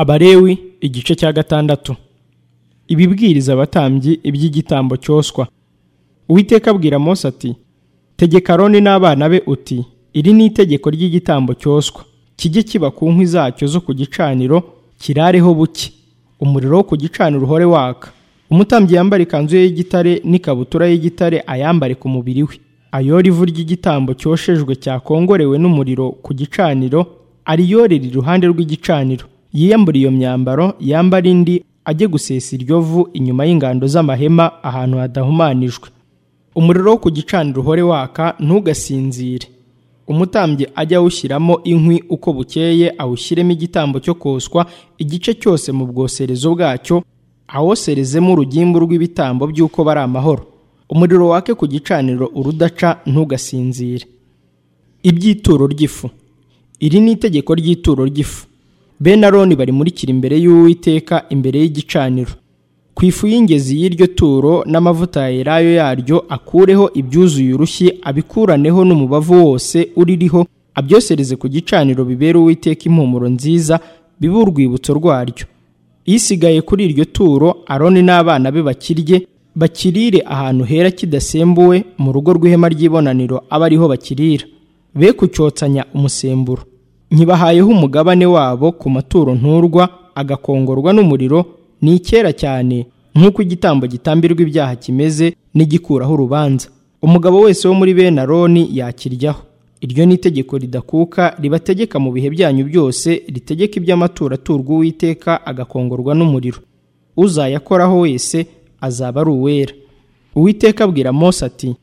Abalewi igice cya gatandatu ibibwiriza abatambyi iby'igitambo cyoswa uwiteka abwira mose ati tegeka aroni n'abana be uti iri ni itegeko ry'igitambo cyoswa kijye kiba ku nkwi zacyo zo ku gicaniro kirareho buke umuriro wo ku gicaniro uhore waka umutambyi yambara ikanzu ye y'igitare n'ikabutura y'igitare ayambare ku mubiri we ayora ivu ry'igitambo cyoshejwe cyakongorewe n'umuriro ku gicaniro ariyorere iruhande rw'igicaniro yiyambure iyo myambaro yambare indi ajye gusesa iryo vu inyuma y'ingando z'amahema ahantu hadahumanijwe umuriro wo ku gicaniro uhore waka ntugasinzire umutambyi ajye awushyiramo inkwi uko bukeye awushyiremo igitambo cyo koswa igice cyose mu bwoserezo bwacyo awoserezemo urugimbu rw'ibitambo by'uko bari amahoro umuriro wake ku gicaniro urudaca ntugasinzire iby'ituro ry'ifu iri ni itegeko ry'ituro ry'ifu bene aroni barimurikira imbere y'uwiteka imbere y'igicaniro ku ifu y'ingezi y'iryo turo n'amavuta ya elayo yaryo akureho ibyuzuye urushyi abikuraneho n'umubavu wose uririho abyosereze ku gicaniro bibera uwiteka impumuro nziza bibe urwibutso rwaryo isigaye kuri iryo turo aroni n'abana be bakirye bakirire ahantu hera kidasembuwe mu rugo rw'ihema ry'ibonaniro abe ariho bakirira be kucyotsanya umusemburo ntibahayeho umugabane wabo ku maturo nturwa agakongorwa n'umuriro ni icyera cyane nk'uko igitambo gitambirwa ibyaha kimeze n'igikuraho urubanza umugabo wese wo muri bene aroni yakiryaho iryo ni itegeko ridakuka ribategeka mu bihe byanyu byose ritegeka iby'amaturo aturwa uwiteka agakongorwa n'umuriro uzayakoraho wese azaba ari uwera uwiteka abwira mose ati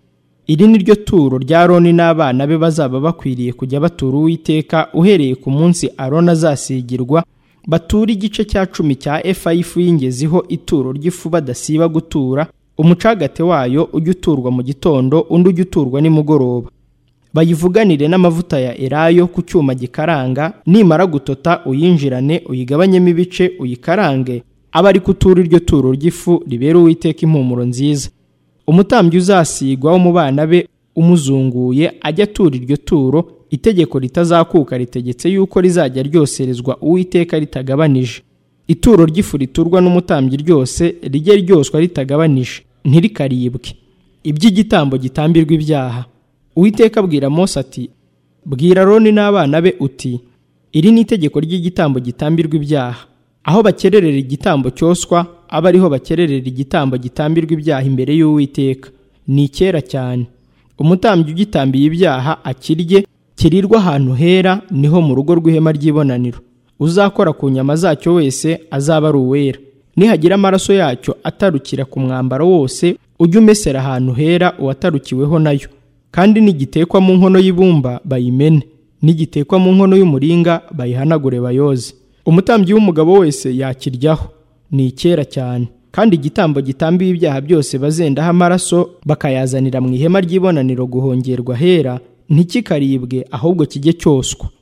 iri ni ryo turo rya aroni n'abana be bazaba bakwiriye kujya batura uwiteka uhereye ku munsi aroni azasigirwa batura igice cya cumi cya efa y'ifu y'ingeziho ituro ry'ifu badasiba gutura umucagate wayo ujya uturwa mu gitondo undi ujya uturwa nimugoroba bayivuganire n'amavuta ya elayo ku cyuma gikaranga nimara gutota uyinjirane uyigabanyemo ibice uyikarange abe ari kutura iryo turo ry'ifu ribera uwiteka impumuro nziza umutambyi uzasigwa wo mu bana be umuzunguye ajya atura iryo turo itegeko ritazakuka ritegetse yuko rizajya ryoserezwa uwiteka ritagabanije ituro ry'ifu riturwa n'umutambyi ryose rijye ryoswa ritagabanije ntirikaribwe iby'igitambo gitambirwa ibyaha Uwiteka abwira Mose ati bwira Aroni n'abana be uti iri ni itegeko ry'igitambo gitambirwa ibyaha aho bakererera igitambo cyoswa abe ariho bakererera igitambo gitambirwa ibyaha imbere y'Uwiteka ni icyera cyane umutambyi ugitambiye ibyaha akirye kirirwa ahantu hera niho mu rugo rw'ihema ry'ibonaniro uzakora ku nyama zacyo wese azaba ari uwera nihagira amaraso yacyo atarukira ku mwambaro wose ujye umesera ahantu hera uwatarukiweho nayo kandi nigitekwa mu nkono y'ibumba bayimene nigitekwa mu nkono y'umuringa bayihanagure bayoze umutambyi w'umugabo wese yakiryaho ni icyera cyane kandi igitambo gitambiye ibyaha byose bazendaho amaraso bakayazanira mu ihema ry'ibonaniro guhongerwa hera ntikikaribwe ahubwo kijye cyoswa